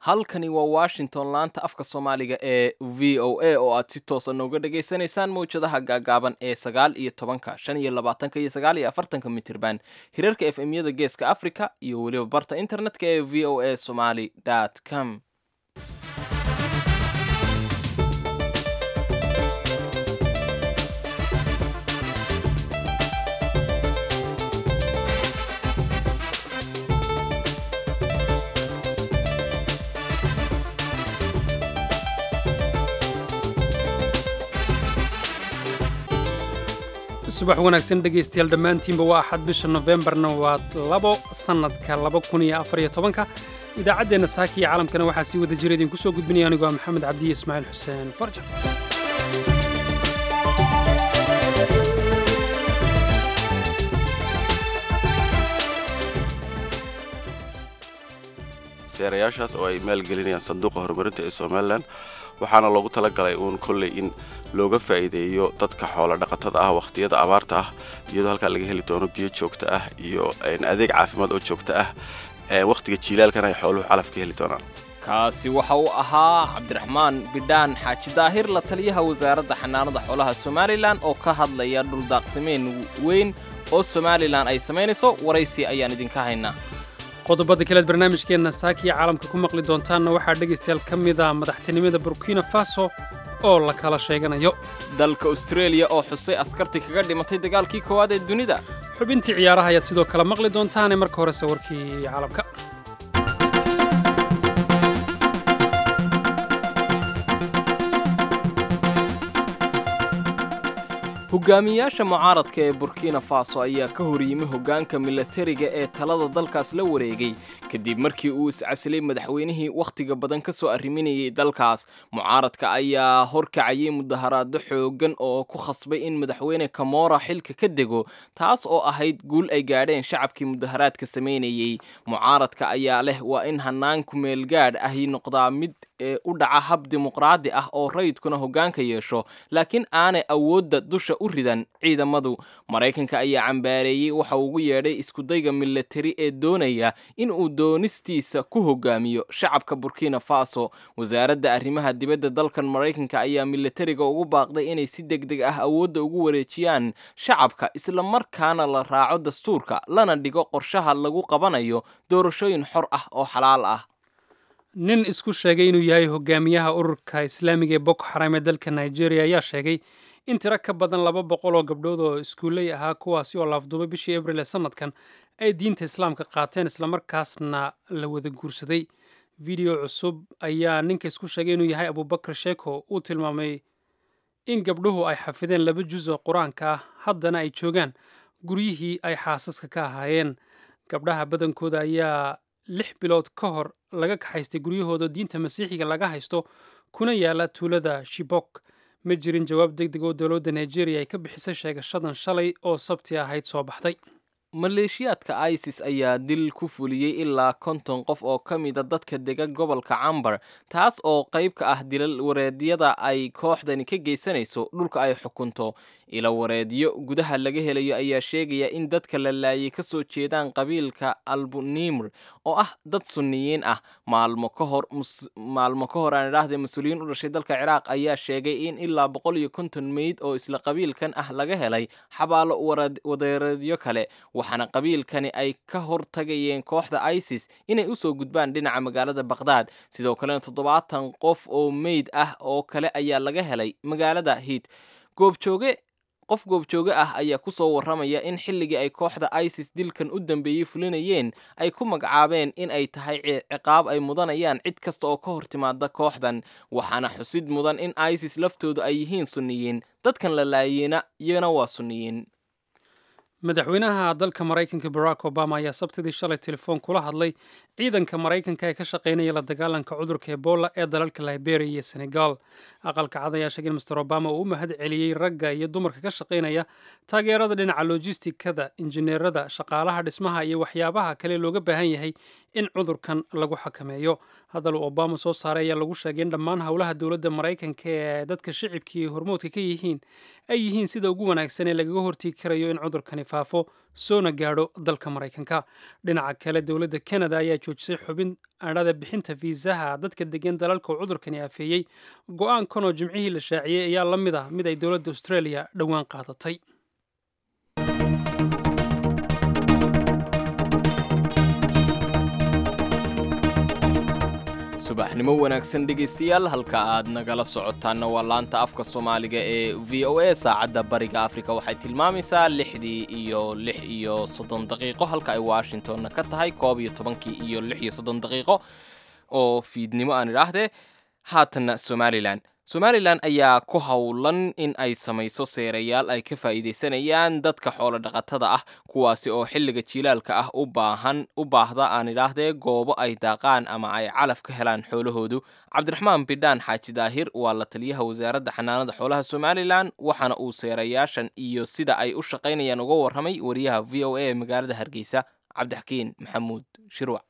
halkani waa washington laanta afka soomaaliga ee v o a oo aad si toosa nooga dhagaysanaysaan mawjadaha gaagaaban ee sagaal iyo tobanka shan iyo labaatanka iyo sagaal iyo afartanka mitirban hirarka f m yada geeska africa iyo weliba barta internetka ee v o a somaly com subax wanaagsan dhegaystayaal dhammaantiinba waa axad bisha nofembarna waa labo sannadka laba kun iyo afar iyo tobanka idaacaddeenna saaka iyo caalamkana waxaa sii wada jira idinku soo gudbinaya anigoo maxamed cabdiye ismaaciil xuseen farjar seerayaashaas oo ay maalgelinayaan sanduuqa horumarinta ee somalilan waxaana loogu talagalay uun kolley in looga faa'iideeyo dadka xoola dhaqatada ah wakhtiyada abaarta ah iyadoo halkaa laga heli doono biyo joogto ah iyo adeeg caafimaad oo joogto ah wakhtiga jiilaalkana ay xooluhu calaf ka heli doonaan kaasi waxa uu ahaa cabdiraxmaan bidhaan xaaji daahir la taliyaha wasaaradda xanaanada xoolaha somalilan oo ka hadlaya dhuldaaqsimeen weyn oo somalilan ay samaynayso waraysi ayaan idinka haynaa qodobada kaleed barnaamijkeenna saakiya caalamka ku maqli doontaanna waxaa dhegaystayaal ka mid a madaxtinimada burkina faso oo la kala sheeganayo dalka austreeliya oo xusay askartii kaga dhimatay dagaalkii koowaad ee dunida xubintii ciyaaraha ayaad sidoo kale maqli doontaane marka hore sawirkii caalamka hogaamiyaasha mucaaradka ee burkina faso ayaa ka horyimi hoggaanka milatariga ee talada dalkaas la wareegay kadib markii uu iscasilay madaxweynihii wakhtiga badan ka soo arriminayay dalkaas mucaaradka ayaa horkacayay mudaharaado xooggan oo ku khasbay in madaxweyne kamora xilka ka dego taas oo ahayd guul ay gaadheen shacabkii mudaharaadka samaynayey mucaaradka ayaa leh waa in hanaanku meelgaadh ahi noqdaa mid ee u dhaca hab dimuqraadi ah oo rayidkuna hoggaanka yeesho laakiin aanay awoodda dusha u ridan ciidamadu maraykanka ayaa cambaareeyey waxa ugu yeedhay iskudayga milatari ee doonaya in uu doonistiisa ku hogaamiyo shacabka burkina faso wasaaradda arrimaha dibadda dalkan maraykanka ayaa milatariga ugu baaqday inay si deg deg ah awoodda ugu wareejiyaan shacabka islamarkaana la raaco dastuurka lana dhigo qorshaha lagu qabanayo doorashooyin xor ah oo xalaal ah nin isku sheegay inuu yahay hogaamiyaha ururka islaamiga ee boko xaram ee dalka nigeria ayaa sheegay in tiro ka badan laba boqol oo gabdhood oo iskuulley ahaa kuwaasi oo laafduubay bishii abril ee sanadkan ay diinta islaamka qaateen islamarkaasna la wada guursaday video cusub ayaa ninka isku sheegay inuu yahay abubakar sheeko uu tilmaamay in gabdhuhu ay xafideen laba juz oo qur-aanka ah haddana ay joogaan guryihii ay xaasaska ka ahaayeen gabdhaha badankooda ayaa lix bilood ka hor laga kaxaystay guryahooda diinta masiixiga laga haysto kuna yaala tuulada shibok ma jirin jawaab deg deg oo dowladda nigeria ay ka bixisay sheegashadan shalay oo sabti ahayd soo baxday maleeshiyaadka isis ayaa dil ku fuliyey ilaa konton qof oo ka mida dadka dega gobolka cambar taas oo qayb ka ah dilal wareedyada ay kooxdani ka geysanayso dhulka ay xukunto ila wareedyo gudaha laga helayo ayaa sheegaya in dadka la laayay ka soo jeedaan qabiilka albunimr oo ah dad sunniyiin ah maalmo ka hor maalmo ka hor aan idhaahday mas-uuliyiin u dhashay dalka ciraaq ayaa sheegay in ilaa boqol iyo konton meyd oo isla qabiilkan ah laga helay xabaalo wadeereedyo kale waxaana qabiilkani ay ka hortagayeen kooxda isis inay usoo gudbaan dhinaca magaalada baqhdaad sidoo kalena toddobaatan qof oo meyd ah oo kale ayaa laga helay magaalada hiid goobjooge qof goobjooge ah ayaa ku soo warramaya in xilligii ay kooxda isis dilkan u dambeeyey fulinayeen ay ku magacaabeen in ay tahay ciqaab ay mudanayaan cid kasta oo ka hor timaada kooxdan waxaana xusid mudan in isis laftoodu ay yihiin sunniyiin dadkan la laayeyna iyana waa sunniyiin madaxweynaha dalka maraykanka barack obama ayaa sabtidii shalay telefoon kula hadlay ciidanka maraykanka ee ka shaqaynaya la dagaalanka cudurka ebola ee dalalka liberia iyo senegal aqalka cad ayaa sheegay in master obama uu u mahad celiyey ragga iyo dumarka ka shaqaynaya taageerada dhinaca lojistikada injineerada shaqaalaha dhismaha iyo waxyaabaha kale looga baahan yahay in cudurkan lagu xakameeyo hadal uu obama soo saaray ayaa lagu sheegay in dhammaan howlaha dowladda maraykanka ee dadka shicibkii hormoodka ka yihiin ay yihiin sida ugu wanaagsan ee lagaga hortegi karayo in cudurkani faafo soona gaadho dalka maraykanka dhinaca kale dowladda kanada ayaa joojisay xubin adhada bixinta fiisaha dadka degan dalalka uu cudurkani afeeyey go-aankanoo jimcihii la shaaciyey ayaa la mid ah mid ay dowladda australia dhowaan qaadatay subaxnimo wanaagsan dhegaystayaal halka aad nagala socotaanna waa laanta afka soomaaliga ee v o a saacadda bariga afrika waxay tilmaamaysaa lixdii iyo lix iyo soddon daqiiqo halka ay washingtonna ka tahay koob iyo tobankii iyo lix iyo soddon daqiiqo oo fiidnimo aan idhaahdee haatanna somalilan somalilan ayaa ku howlan in ay samayso seerayaal ay ka faa'iidaysanayaan dadka xoolo dhaqatada ah kuwaasi oo xilliga jiilaalka ah u baahan u baahda aan idhaahdee goobo ay daaqaan ama ay calaf ka helaan xoolahoodu cabdiraxmaan bidhaan xaaji daahir waa la taliyaha wasaaradda xanaanada xoolaha somalilan waxaana uu seerayaashan iyo sida ay u shaqaynayaan uga warramay wariyaha v o a ee magaalada hargeysa cabdixakiin maxamuud shirwac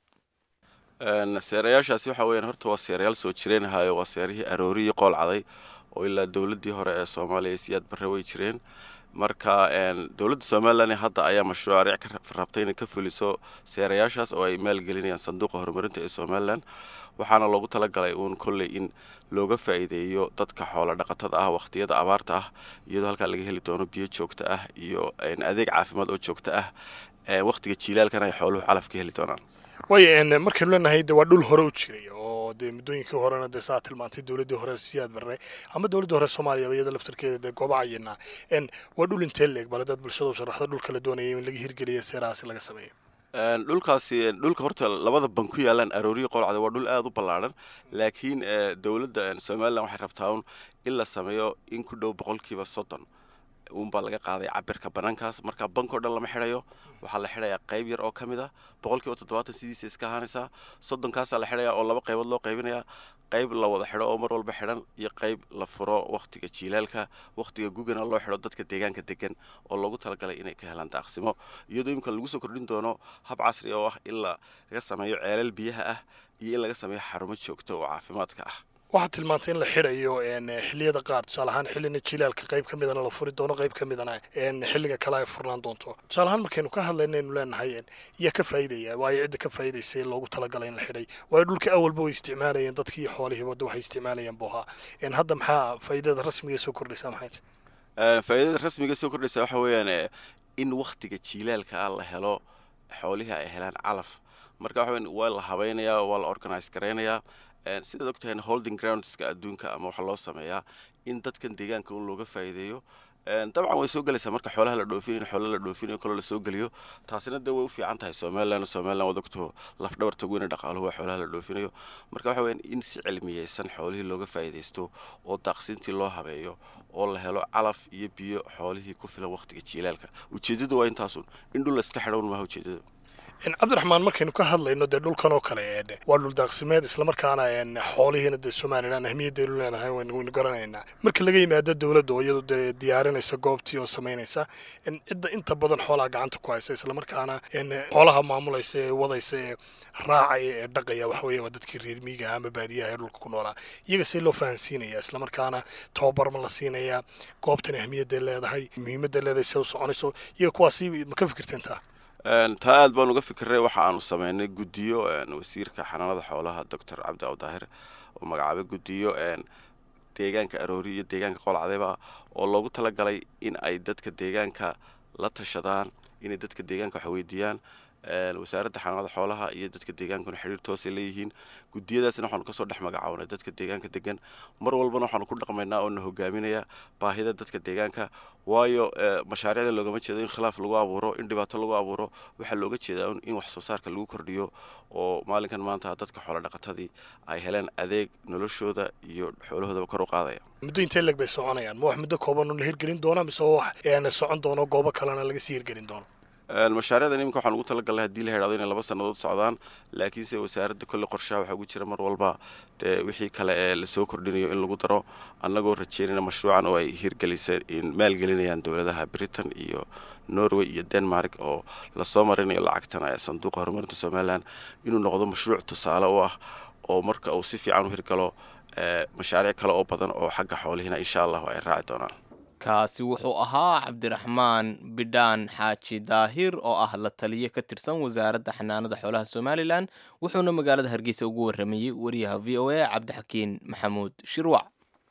seerayaashaasi waxa weyaan horta waa seerayaal soo jireenahayo waa seerihii aroorihii qool caday oo ilaa dowladdii hore ee soomaaliya siyaad barre way jireen marka dowladda somalilan hadda ayaa mashruuc ka rabtay inay ka fuliso seerayaashaas oo ay maalgelinayaan sanduuqa horumarinta ee somalilan waxaana loogu talagalay uun kolley in looga faa'iideeyo dadka xoola dhaqatada ah wakhtiyada abaarta ah iyadoo halkaa laga heli doono biyo joogto ah iyo adeeg caafimaad oo joogto ah wakhtiga jiilaalkana ay xooluhu calaf ka heli doonaan waaya markaynu leenahay de waa dhul hore u jiray oo dee muddooyinkii horena dee saa tilmaantay dowladdii hore siyaad barre ama dowladdii hore soomaaliyaba iyada laftarkeeda dee gooba cayinaa waa dhul intee leeg bale dad bulshada u sharaxda dhulka la doonayay in laga hirgeliya seerahaasi laga sameeyo dhulkaasi dhulka horta labada ban ku yaalaan arooriyi qolcada waa dhul aada u ballaadhan laakiin dowladda somalilan waxay rabtaa un in la sameeyo in ku dhow boqolkiiba soddon uunbaa laga qaaday cabirka banaankaas marka bankao dhan lama xidhayo waxaa la xidhayaa qayb yar oo ka mid ah boqolkiiba toddobaatan sidiisa iska ahaanaysaa soddonkaasaa la xidhayaa oo laba qaybood loo qaybinayaa qayb la wada xidho oo mar walba xidhan iyo qayb la furo wakhtiga jiilaalka wakhtiga gugana loo xidho dadka deegaanka degan oo loogu talagalay inay ka helaan daaqsimo iyadoo imika lagu soo kordhin doono hab casri oo ah in laga sameeyo ceelal biyaha ah iyo in laga sameeyo xarumo joogto oo caafimaadka ah waxaad tilmaantay in la xidhayo xilliyada qaar tusaale ahaan xillina jilaalka qayb ka midana la furi doono qayb ka midana xilliga kale ay furnaan doonto tusaale ahaan markaynu ka hadlayna aynu leenahay yaa ka faa'iidaya waayo cidda ka faa'iidaysa ee loogu talagalay in la xidhay waayo dhulka awalba way isticmaalayeen dadkii iyo xoolihiiba wadda waxay isticmaalayeen buu ahaa hadda maxaa faa'iidada rasmiga soo kordhaysa maxay faa'iidada rasmiga soo kordhaysa waxa weeyaan in wakhtiga jiilaalka ah la helo xoolihii ay helaan calaf marka waxa weyan waa la habaynayaa waa la organise garaynayaa sidaad og tahay holding groundska adduunka ama waxaa loo sameeyaa in dadkan deegaanka un looga faa'iideeyo dabcan way soo gelaysaa marka xoolaha la dhoofinayo in xoolaha la dhoofinayo kaloo lasoo geliyo taasina dee way u fiican tahay somaliland somaliland waad ogto lafdhabarta weyne dhaqaaluhu waa xoolaha la dhoofinayo marka waxa weyan in si cilmiyeysan xoolihii looga faa'iidaysto oo daaqsintii loo habeeyo oo la helo calaf iyo biyo xoolihii ku filan wakhtiga jiilaalka ujeeddadu waa intaasun in dhul la iska xidhown maaha ujeeddadu cabdiraxmaan markaynu ka hadlayno dee dhulkan oo kale waa dhul daaqsimeed islamarkaana xoolihiina dee somalilan ahmiyadaynu leenahay waynu garanaynaa marka laga yimaado dowladda oo iyadu dee diyaarinaysa goobtii oo samaynaysa cidda inta badan xoolaha gacanta ku haysa islamarkaana xoolaha maamulaysa ee wadaysa ee raacaya ee dhaqaya waxa weeye waa dadkii reer miigaha ama baadiyaha ee dhulka ku noolaa iyaga see loo fahansiinaya islamarkaana tababar ma la siinayaa goobtan ahmiyadday leedahay muhiimadday leedahay see u soconayso iyaga kuwaasi ma ka fikirteen taa taa aad baan uga fikiray waxa aanu sameynay guddiyo wasiirka xanaanada xoolaha doctor cabdi awdaahir oo magacaabay guddiyo deegaanka aroori iyo deegaanka qolcadayba oo loogu talagalay in ay dadka deegaanka la tashadaan inay dadka deegaanka wax weydiiyaan wasaaradda xanaanada xoolaha iyo dadka deegaankuna xidhiir toosay leeyihiin gudiyadaasna waxaanu kasoo dhex magacawnay dadka deegaanka degan mar walbana waxaanu ku dhaqmaynaa oo na hogaaminaya baahida dadka deegaanka waayo mashaariicda loogama jeedo in khilaaf lagu abuuro in dhibaato lagu abuuro waxaa looga jeedaa in wax soo saarka lagu kordhiyo oo maalinkan maanta dadka xoolo dhaqatadii ay heleen adeeg noloshooda iyo xoolahoodaba kor u qaadaya muddo intee leg bay soconayaan ma wax muddo kooban la hirgelin doona mise wax socon doono goobo kalena laga sii hirgelin doono mashaariicdan iminka waxaan ugu talagalnay hadii la hidhahdo inay laba sannadood socdaan laakiinse wasaaradda kolle qorshaha waxaa ugu jira mar walba dee wixii kale ee lasoo kordhinayo in lagu daro annagoo rajeynayna mashruucan oo ay hirgelisay maalgelinayaan dowladaha britain iyo norway iyo denmark oo lasoo marinayo lacagtana ee sanduuqa horumarinta somalilan inuu noqdo mashruuc tusaale u ah oo marka uu si fiican u hirgalo mashaariic kale oo badan oo xagga xoolihiina insha allahu ay raaci doonaan kaasi wuxuu ahaa cabdiraxmaan bidhaan xaaji daahir oo ah la taliye ka tirsan wasaaradda xanaanada xoolaha somalilan wuxuuna magaalada hargeysa ugu waramayey wariyaha v o a cabdixakiin maxamuud shirwac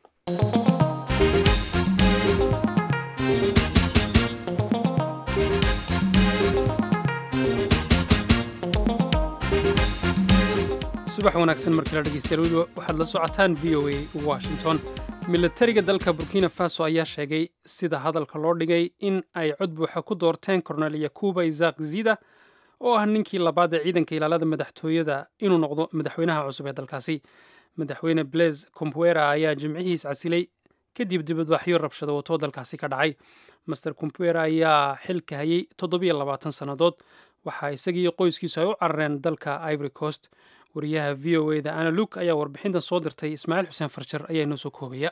subax wanaagsan markii la dhegeystayaal weli waxaad la socotaan v o a washington milatariga dalka burkina faso ayaa sheegay sida hadalka loo dhigay in ay cod buuxa ku doorteen kornel yakuba isaq zida oo ah ninkii labaad ee ciidanka ilaalada madaxtooyada inuu noqdo madaxweynaha cusub ee dalkaasi madaxweyne blaise compuera ayaa jimcihiis casilay kadib dibadbaxyo rabshado wato dalkaasi ka dhacay master compuera ayaa xilka hayay toddobiyo labaatan sannadood waxaa isagii qoyskiisu ay u carareen dalka ivory coast wariyaha v o eda ana luk ayaa warbixintan soo dirtay ismaaciil xuseen farjar ayaa inoo soo koobaya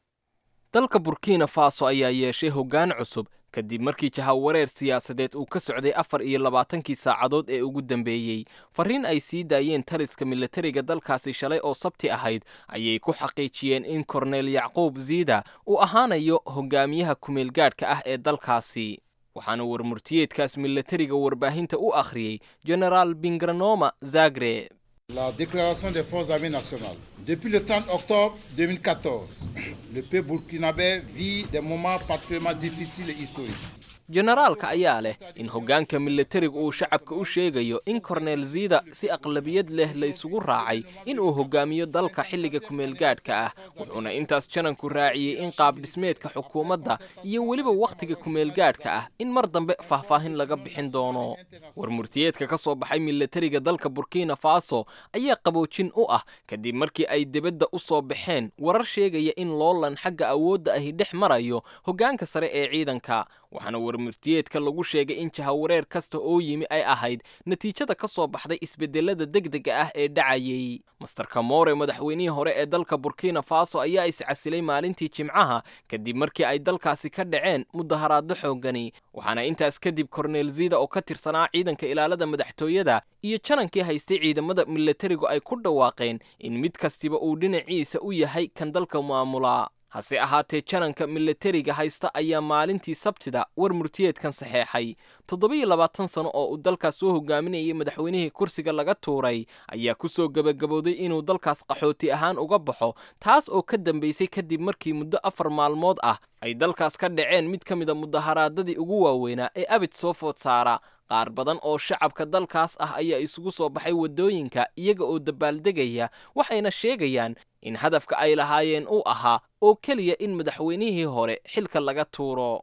dalka burkina faso ayaa yeeshay hoggaan cusub kadib markii jahawareer siyaasadeed uu ka socday afar iyo labaatankii saacadood ee ugu dambeeyey farriin ay sii daayeen taliska milatariga dalkaasi shalay oo sabti ahayd ayay ku xaqiijiyeen in kornel yacquub ziida uu ahaanayo hogaamiyaha kumeelgaadhka ah ee dalkaasi waxaana warmurtiyeedkaas milatariga warbaahinta u akhriyey genaraal bingranoma zagre La déclaration des forces armées nationales. Depuis le 30 octobre 2014, le peuple burkinabé vit des moments particulièrement difficiles et historiques. jenaraalka ayaa leh in hoggaanka milatariga uu shacabka u sheegayo in korneel ziida si aqlabiyad leh la isugu raacay in uu hogaamiyo dalka xilliga kumeelgaadhka ah wuxuuna intaas jananku raaciyey in qaabdhismeedka xukuumadda iyo weliba wakhtiga kumeelgaadhka ah in mar dambe faahfaahin laga bixin doono warmurtiyeedka ka soo baxay milatariga dalka burkina faso ayaa qaboojin u ah kadib markii ay debadda u soo baxeen warar sheegaya in loolan xagga awoodda ahi dhex marayo hoggaanka sare ee ciidanka waxaana warmurtiyeedka lagu sheegay in jahawareer kasta oo yimi ay ahayd natiijada ka soo baxday isbedelada degdega ah ee dhacayay master kamore madaxweynihii hore ee dalka burkina faso ayaa iscasilay maalintii jimcaha kadib markii ay dalkaasi ka dhaceen mudaharaado xoogani waxaana intaas kadib korneel zida oo ka tirsanaa ciidanka ilaalada madaxtooyada iyo janankii haystay ciidamada milatarigu ay ku dhawaaqeen in mid kastiba uu dhinaciisa u yahay kan dalka maamula hase ahaatee jananka milatariga haysta ayaa maalintii sabtida war murtiyeedkan saxeexay toddobiyo labaatan sano oo uu dalkaas soo hogaaminayay madaxweynihii kursiga laga tuuray ayaa ku soo gebagabowday inuu dalkaas qaxooti ahaan uga baxo taas oo ka dambaysay kadib markii muddo afar maalmood ah ay dalkaas ka dhaceen mid ka mida mudaharaadadii ugu waaweynaa ee abid soo food saara qaar badan oo shacabka dalkaas ah ayaa isugu soo baxay waddooyinka iyaga oo dabaaldegaya waxayna sheegayaan in hadafka ay lahaayeen uu ahaa oo keliya in madaxweynihii hore xilka laga tuuro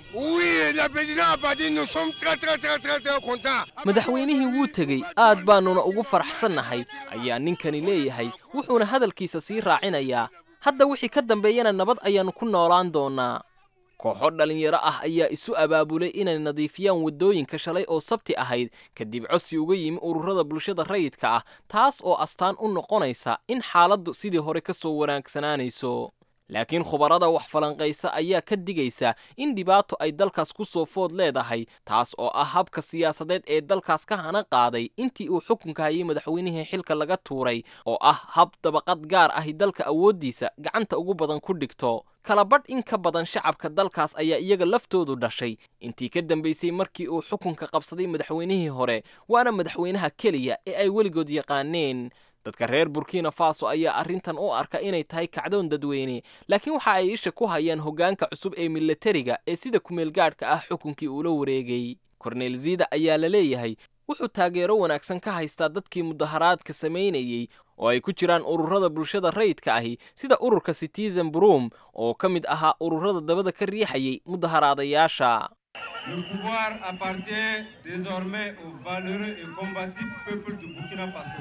madaxweynihii wuu tegey aad baannuna ugu faraxsannahay ayaa ninkani leeyahay wuxuuna hadalkiisa sii raacinayaa hadda wixii ka dambeeyana nabad ayaannu ku noolaan doonnaa kooxo dhallinyaro ah ayaa isu abaabulay inay nadiifiyaan waddooyinka shalay oo sabti ahayd kadib codsi uga yimi ururada bulshada rayidka ah taas oo astaan u noqonaysa in xaaladdu sidii hore ka soo wanaagsanaanayso laakiin khubarada wax falanqaysa ayaa ka digaysa in dhibaato ay dalkaas ku soo food leedahay taas oo ah habka siyaasadeed ee dalkaas ka hana qaaday intii uu xukunka hayay madaxweynihii xilka laga tuuray oo ah hab dabaqad gaar ahi dalka awooddiisa gacanta ugu badan ku dhigto kalabadh in ka badan shacabka dalkaas ayaa iyaga laftoodu dhashay intii ka dambaysay markii uu xukunka qabsaday madaxweynihii hore waana madaxweynaha keliya ee ay weligood yaqaaneen dadka reer burkina faso ayaa arrintan u arka inay tahay kacdoon dadweyne laakiin waxa ay isha ku hayaan hoggaanka cusub ee milatariga ee sida kumeelgaadhka ah xukunkii uula wareegay korneel zida ayaa la leeyahay wuxuu taageero wanaagsan ka haystaa dadkii mudaharaadka samaynayey oo ay ku jiraan ururada bulshada rayidka ahi sida ururka citizen broom oo ka mid ahaa ururada dabada ka riixayay mudaharaadayaasha Le pouvoir appartient désormais au valeureux et combatif peuple du Burkina Faso.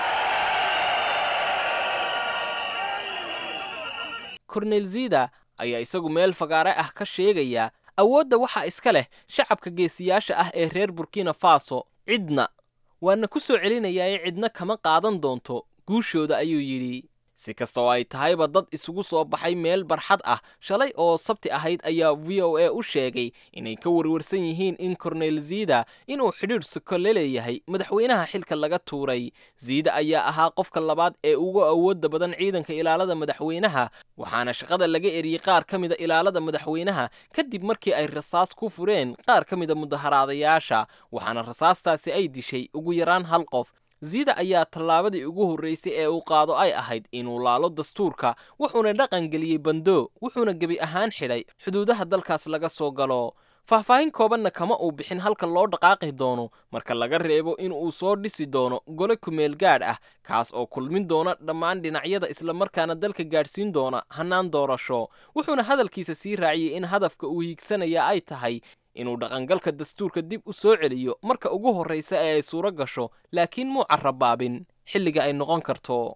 kornel zida ayaa isagu meel fagaare ah ka sheegaya awoodda waxaa iska leh shacabka geesiyaasha ah ee reer burkina faso cidna waana ku soo celinayaa cidna kama qaadan doonto guushooda ayuu yidhi si kasta oo ay tahayba dad isugu soo baxay meel barxad ah shalay oo sabti ahayd ayaa v o a u sheegay inay ka warwarsan yihiin in korneyl ziida inuu xidhiidh suko la leeyahay madaxweynaha xilka laga tuuray ziida ayaa ahaa qofka labaad ee ugu awoodda badan ciidanka ilaalada madaxweynaha waxaana shaqada laga eriyey qaar ka mida ilaalada madaxweynaha kadib markii ay rasaas ku fureen qaar ka mida mudaharaadayaasha waxaana rasaastaasi ay dishay ugu yaraan hal qof ziida ayaa tallaabadii ugu horraysay ee uu qaado ay ahayd inuu laalo dastuurka wuxuuna dhaqan geliyey bando wuxuuna gebi ahaan xidhay xuduudaha dalkaas laga soo galo faahfaahin koobanna kama uu bixin halka loo dhaqaaqi doono marka laga reebo in uu soo dhisi doono gole kumeel gaadh ah kaas oo kulmin doona dhammaan dhinacyada islamarkaana dalka gaadhsiin doona hannaan doorasho wuxuuna hadalkiisa sii raaciyey in hadafka uu hiigsanaya ay tahay inuu dhaqangalka dastuurka dib u soo celiyo marka ugu horraysa ee ay suuro gasho laakiin muu carrabaabin xilliga ay noqon karto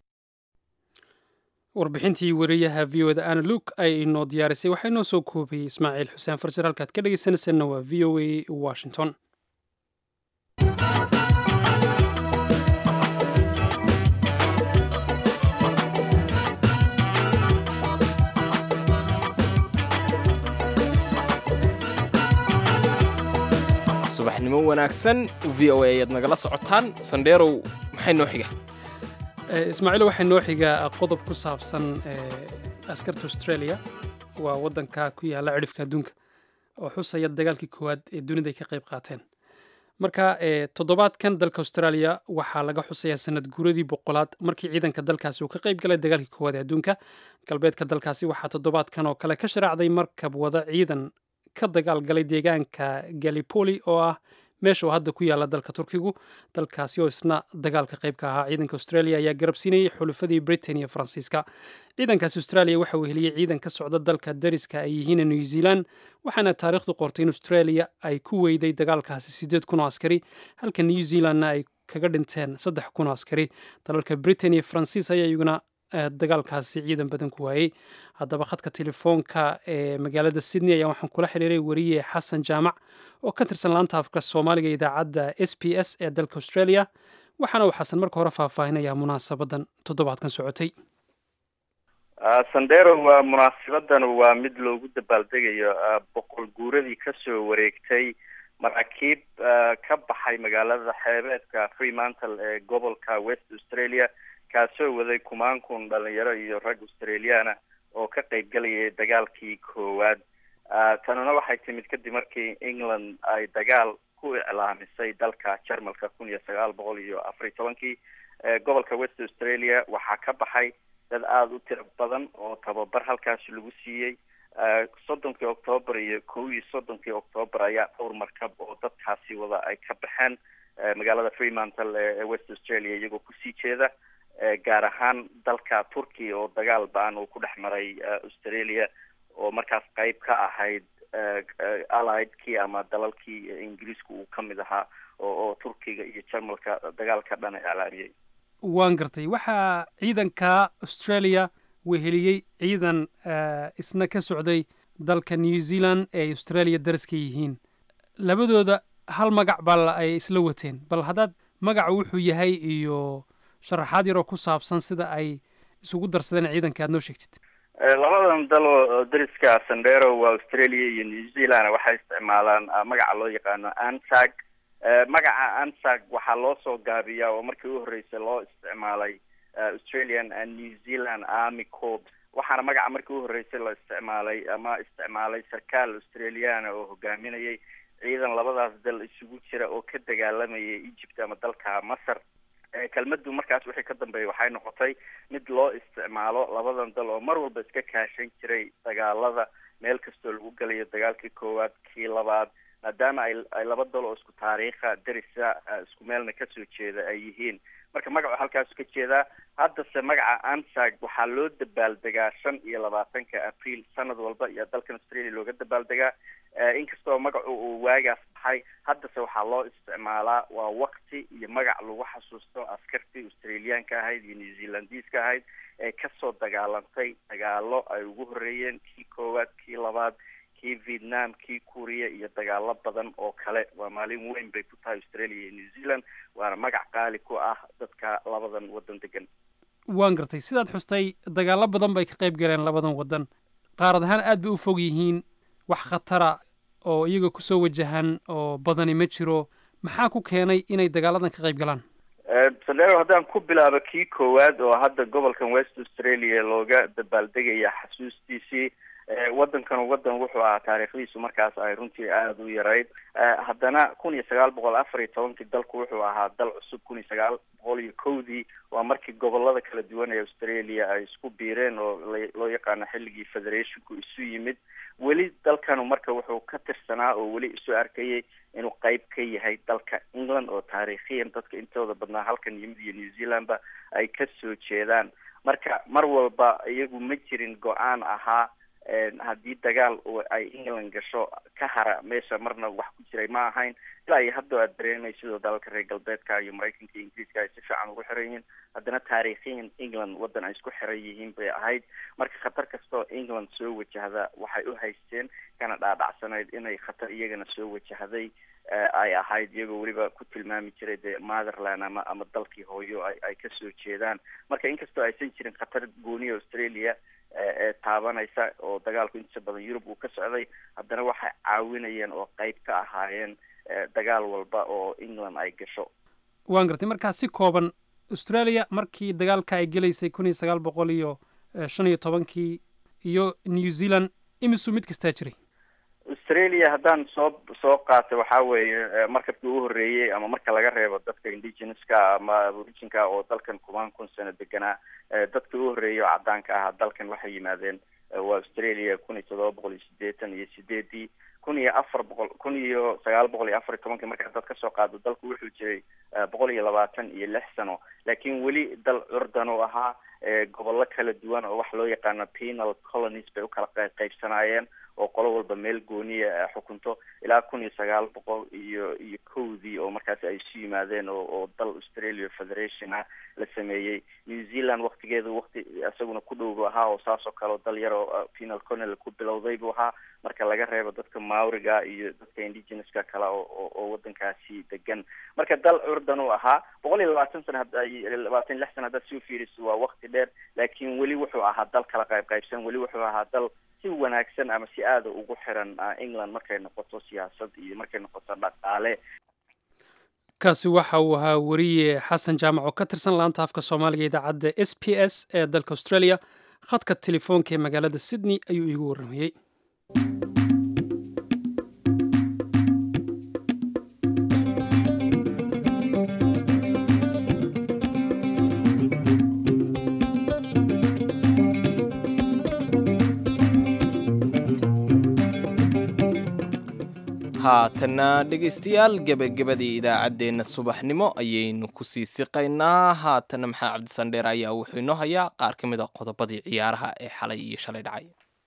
warbixintii wariyaha v o da ana luuk ay inoo diyaarisay waxaa inoo soo koobiyey ismaaciil xuseen farjar halkaad ka dhegaysanaysanna waa v o a washington subaxnimo wanaagsan v o a ayaad nagala socotaan sandheerow maxay noo xiga ismaaciil waxaa noo xigaa qodob ku saabsan askarta australia waa waddanka ku yaalla cidhifka adduunka oo xusaya dagaalkii koowaad ee dunida ay ka qayb qaateen marka toddobaadkan dalka australia waxaa laga xusayaa sanad guuradii boqolaad markii ciidanka dalkaasi uu ka qayb galay dagaalkii koowaad ee adduunka galbeedka dalkaasi waxaa toddobaadkan oo kale ka sharaacday markab wada ciidan ka dagaalgalay deegaanka galipoli oo ah meesha oo hadda ku yaalla dalka turkigu dalkaasi oo isna dagaalka qaybka ahaa ciidanka australia ayaa garabsiinayay xulufadii britain iyo faransiiska ciidankaasi australia waxa uu heliyey ciidan ka socda dalka dariska ay yihiin new zealand waxaana taariikhdu qortay in australia ay ku weyday dagaalkaasi siddeed kun oo askari halka new zealandna ay kaga dhinteen saddex kun oo askari dalalka britain iyo faransiis ayaa iyaguna dagaalkaasi ciidan badan ku waayey haddaba khadka telefoonka ee magaalada sydney ayaa waxaan kula xiriiray wariye xasan jaamac oo ka tirsan laanta afka soomaaliga idaacadda s b s ee dalka australia waxaana uu xasan marka hore faahfaahinayaa munaasabadan toddobaadkan socotay sandero waa munaasabadan waa mid loogu dabaaldegayo boqol guuradii kasoo wareegtay maraakiib ka baxay magaalada xeebeedka freemantle ee gobolka west australia kaasoo waday kumaan kun dhalinyaro iyo rag australiana oo ka qayb galayay dagaalkii koowaad tanuna waxay timid kadib markii england ay dagaal ku iclaamisay dalka jarmalka kun iyo sagaal boqol iyo afar iyo tobankii gobolka west australia waxaa ka baxay dad aada u tiro badan oo tababar halkaasi lagu siiyey soddonkii octoobar iyo kow iyo soddonkii octoobar ayaa dhowr markab oo dadkaasi wada ay ka baxeen magaalada freemantle ee west australia iyagoo kusii jeeda gaar ahaan dalka turkiya oo dagaal ba-an uu ku dhex maray australia oo markaas qeyb ka ahayd alliedkii ama dalalkii ingiriiska uu ka mid ahaa oo oo turkiga iyo jarmalka dagaalka dhan iclaamiyey waan gartay waxaa ciidanka australia weheliyey ciidan isna ka socday dalka new zealand ee australia daraska yihiin labadooda hal magac baa ay isla wateen bal haddaad magaca wuxuu yahay iyo sharaxaad yaroo ku saabsan sida ay isugu darsadeen ciidanka aad noo sheegtid labadan dal oo dariska sandero waa australia iyo new zealand waxay isticmaalaan magaca loo yaqaano ansag magaca ansag waxaa loo soo gaabiyaa oo markii u horreysay loo isticmaalay australian and new zealand army corps waxaana magaca markii u horreysay la isticmaalay ama isticmaalay sarkaal australiana oo hogaaminayay ciidan labadaas dal isugu jira oo ka dagaalamayay egypt ama dalka masar kelmadu markaas wixii ka dambeeyay waxay noqotay mid loo isticmaalo labadan dal oo mar walba iska kaashan jiray dagaalada meel kastoo lagu galayo dagaalkii koowaad kii labaad maadaama ay ay laba dal oo isku taariikha darisa isku meelna kasoo jeeda ay yihiin marka magacu halkaasu ka jeedaa haddase magaca ansag waxaa loo dabaaldegaa shan iyo labaatanka abriil sanad walba iyo dalkan australia looga dabaaldegaa inkastoo magacu uu waagaas baxay haddase waxaa loo isticmaalaa waa wakti iyo magac lagu xasuusto askartii australiyaanka ahayd iyo new zealandiiska ahayd ee kasoo dagaalantay dagaalo ay ugu horeeyeen kii koowaad kii labaad kii vietnam kii kuuriya iyo dagaalo badan oo kale waa maalin weyn bay ku tahay australia iyo new zealand waana magac qaali ku ah dadka labadan waddan degan waan gartay sidaad xustay dagaallo badan bay ka qayb galeen labadan waddan qaarad ahaan aad bay u fog yihiin wax khatara oo iyaga kusoo wajahan oo badani ma jiro maxaa ku keenay inay dagaaladan ka qayb galaan sandero haddaan ku bilaabo kii koowaad oo hadda gobolkan west australia looga dabaaldegaya xasuustiisii waddankan waddan wuxuu ahaa taariikhdiisu markaas ay runtii aada u yarayd haddana kun iyo sagaal boqol afar iyo tobankii dalku wuxuu ahaa dal cusub kun iyo sagaal boqol iyo kowdii waa markii gobolada kala duwan ee australia ay isku biireen oo loo yaqaano xilligii federationku isu yimid weli dalkanu marka wuxuu ka tirsanaa oo weli isu arkayay inuu qeyb ka yahay dalka england oo taariikhiyan dadka intooda badnaa halkan yimid iyo new zealandba ay ka soo jeedaan marka mar walba iyagu ma jirin go-aan ahaa haddii dagaal ay england gasho ka hara meesha marna wax ku jiray ma ahayn ilaa iyo hadda aad dareemay sidoo dalalka reer galbeedka iyo maraykanka iyo ingiriiska ay si fiican ugu xiran yihiin haddana taariikhiyan england waddan ay isku xiran yihiin bay ahayd marka khatar kastoo england soo wajahda waxay u haysteen kana dhaadhacsanayd inay khatar iyagana soo wajahday ay ahayd iyagoo weliba ku tilmaami jiray dee motherland ama ama dalkii hooyo ay ay kasoo jeedaan marka inkastoo aysan jirin khatar gooniya australia ee taabanaysa oo dagaalku intiisa badan yurub uu ka socday haddana waxay caawinayeen oo qeyb ka ahaayeen dagaal walba oo england ay gasho waan gartay markaa si kooban australia markii dagaalka ay gelaysay kun iyo sagaal boqol iyo shan iyo tobankii iyo new zealand imisuu mid kastaa jiray australia haddaan soo soo qaatay waxaa weeye markabkii u horreeyey ama marka laga reebo dadka indigenouska ama aboriginka oo dalkan kumaan kun sano deganaa dadka u horreeyay oo caddaanka ahaa dalkan waxay yimaadeen waa australia kun iyo toddoba boqol iyo sideetan iyo sideedii kun iyo afar boqol kun iyo sagaal boqol iyo afar iyo tobankii markaa dad kasoo qaado dalku wuxuu jiray boqol iyo labaatan iyo lix sano laakiin weli dal curdan oo ahaa gobollo kala duwan oo wax loo yaqaano penal colonies bay ukala qaybsanaayeen oo qolo walba meel gooniya xukunto ilaa kun iyo sagaal boqol iyo iyo kowdii oo markaasi ay isu yimaadeen oo oo dal australia federation ah la sameeyey new zealand waktigeedu wakti isaguna ku dhow bu ahaa oo saas oo kale oo dal yar oo penal colonial ku bilowday buu ahaa marka laga reebo dadka maoriga iyo dadka indigenouska kale oo oo waddankaasi degan marka dal curdan uu ahaa boqol iyo labaatan sana labaatan lix sana haddaad soo fiiriso waa wakti dheer laakiin weli wuxuu ahaa dal kala qayb qaybsan weli wuxuu ahaa dal si wanaagsan ama si aada ugu xiran england markay noqoto siyaasad iyo markay noqoto dhaqaale kaasi waxa uu ahaa weriye xasan jaamac oo ka tirsan laanta afka soomaaliga idaacadda s p s ee dalka australia khadka telefoonka ee magaalada sydney ayuu iigu warramayey haatanna dhegaystayaal gebagabadii idaacaddeenna subaxnimo ayaynu kusii siqaynaa haatana maxaa cabdisandheer ayaa wuxuu inoo hayaa qaar ka mid a qodobadii ciyaaraha ee xalay iyo shalay dhacay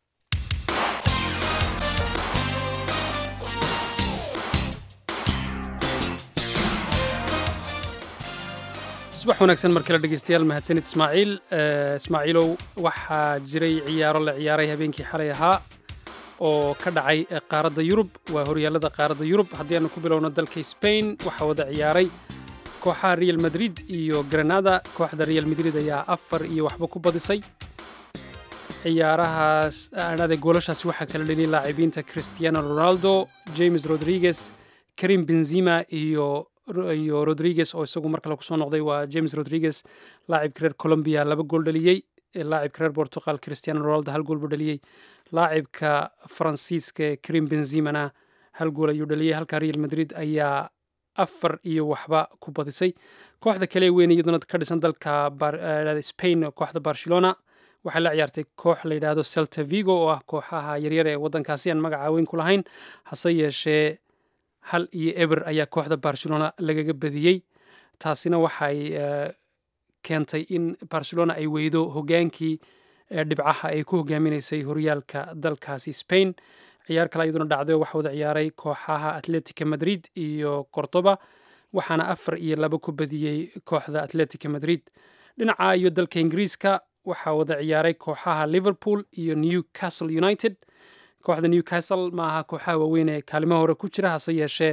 subax wanaagsan mar kale dhegeystayaal mahadsanid ismaaciil ismaaciilow waxaa jiray ciyaaro la ciyaaray habeenkii xalay ahaa oo ka dhacay qaaradda yurub waa horyaalada qaaradda yurub haddii aanu ku bilowno dalka spain waxaa wada ciyaaray kooxaha real madrid iyo granada kooxda real madrid ayaa afar iyo waxba ku badisay ciyaarahaas aanade goolashaasi waxaa kala dheliyay laacibiinta cristiano ronaldo james rodriguez karim benzima iyo iyo rodriguez oo isagu mar kale kusoo noqday waa james rodriguez laacibka reer colombia laba gool dhaliyey laacibka reer portugal cristiano ronaldo hal gool buu dhaliyey laacibka faransiiska karim benzimana hal gool ayuu dhaliyey halka real madrid ayaa afar iyo waxba ku badisay kooxda kale weyn iyaduna ka dhisan dalka spain kooxda barcelona waxay la ciyaartay koox la yidhaahdo celta vigo oo ah kooxaha yaryar ee waddankaasi aan magaca weyn ku lahayn hase yeeshee hal iyo eber ayaa kooxda barcelona lagaga badiyey taasina waxay keentay in barcelona ay weydo hogaankii dhibcaha ay ku hogaaminaysay horyaalka dalkaasi spain ciyaar kale iyaduna dhacday oo waxa wada ciyaaray kooxaha atletica madrid iyo cordoba waxaana afar iyo laba ku badiyey kooxda atletica madrid dhinaca iyo dalka ingiriiska waxaa wada ciyaaray kooxaha liverpool iyo newcastle united kooxda newcastle maaha kooxaha waaweyn ee kaalimaha hore ku jira hase yeeshee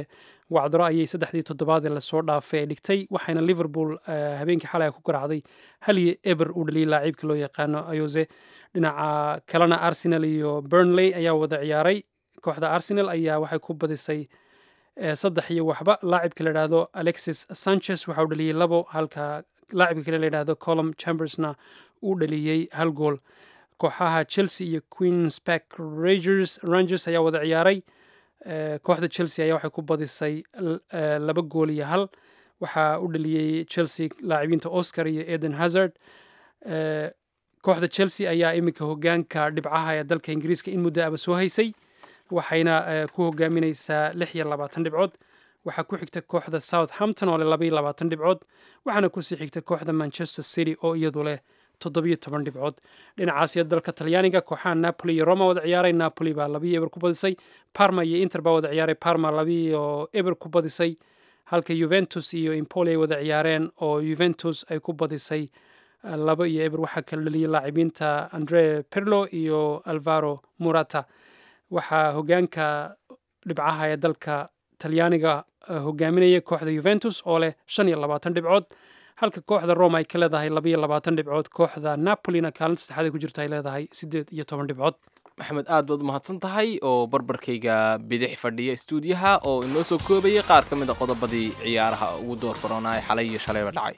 wacdaro ayay saddexdii toddobaad ee lasoo dhaafay ay dhigtay waxayna liverpool habeenkii xalay ku garaacday haliyo eber uu dhaliyay laaciibka loo yaqaano ayose dhinaca kalena arsenal iyo burnley ayaa wada ciyaaray kooxda arsenal ayaa waxay ku badisay saddex iyo waxba laacibka la yidhaahdo alexis sanchez waxa uu dhaliyey labo halka laacibka kale la yidhaahdo colum chambersna uu dhaliyey hal gool kooxaha chelsea iyo queens park rangers rangers ayaa wada ciyaaray kooxda chelsea ayaa waxay ku badisay laba gool iyo hal waxaa u dhaliyey chelsea laacibiinta oscar iyo eden hazard kooxda chelsea ayaa iminka hogaanka dhibcaha ee dalka ingiriiska in muddo aba soo haysay waxayna ku hogaamineysaa lix iyo labaatan dhibcood waxaa ku xigta kooxda southampton oo leh laba iyo labaatan dhibcood waxaana kusii xigta kooxda manchester city oo iyadu leh toddobiyo toban dhibcood dhinacaasiyo dalka talyaaniga kooxaha napoli iyo roma wada ciyaaray napoli baa labiyo eber ku badisay parma iyo inter baa wada ciyaaray parma labiyo eber ku badisay halka juventus iyo impoli ay wada ciyaareen oo juventus ay ku badisay laba iyo eber waxaa kala dhaliyay laacibiinta andre pirlo iyo alvaro murata waxaa hogaanka dhibcaha ee dalka talyaaniga hogaaminaya kooxda juventus oo leh shan iyo labaatan dhibcood halka kooxda roma ay ka leedahay labaiyo labaatan dhibcood kooxda napolina kaalinta saddexaad ay ku jirta ay leedahay siddeed iyo toban dhibcood maxamed aad baad u mahadsan tahay oo barbarkayga bidix fadhiya stuudiyaha oo inoo soo koobayay qaar ka mid a qodobadii ciyaaraha ugu door baroonaa ee xalay iyo shalayba dhacay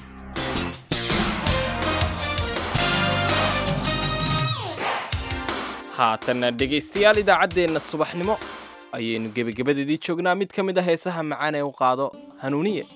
haatanna dhegaystayaal idaacaddeenna subaxnimo ayaynu gebagabadeedii joognaa mid ka mid a heesaha macaan ee u qaado hanuuniye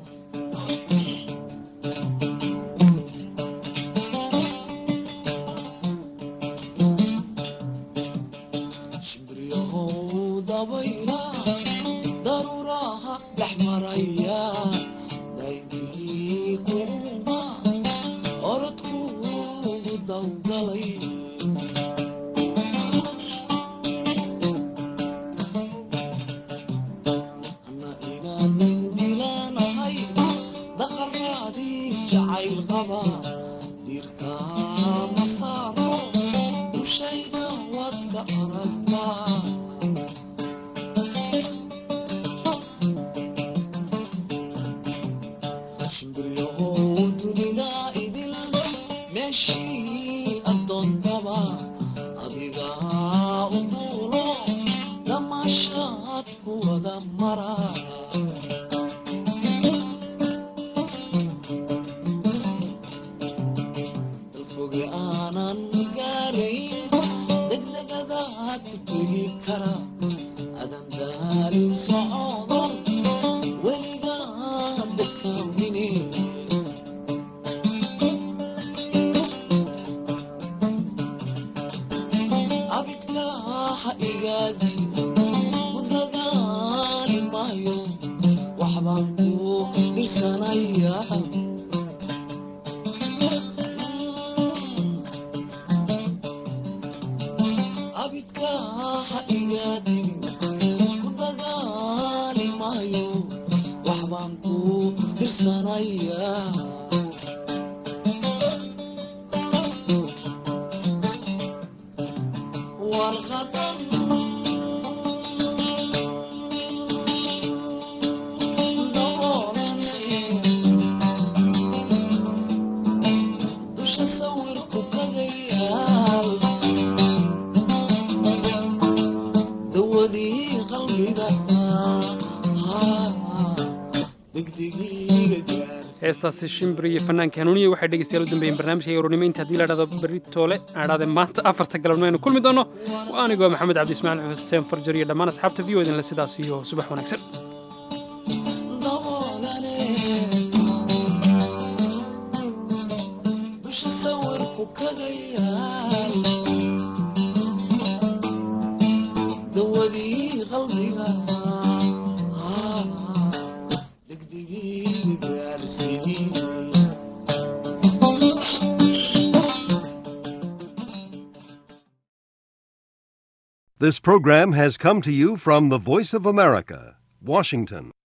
heestaasi shimbir iyo fanaanka hanuuniya waxay dhegeystayaal u dambeeyeen barnaamijka yoronimo inta haddii la dhahdo berri toole aan dhahde maanta afarta galabnimo aynu kulmi doono waa anigoo maxamed cabdi ismaaciil xuseen farjar iyo dhammaan asxaabta v o idinle sidaas iyo subax wanaagsan This program has come to you from the Voice of America, Washington.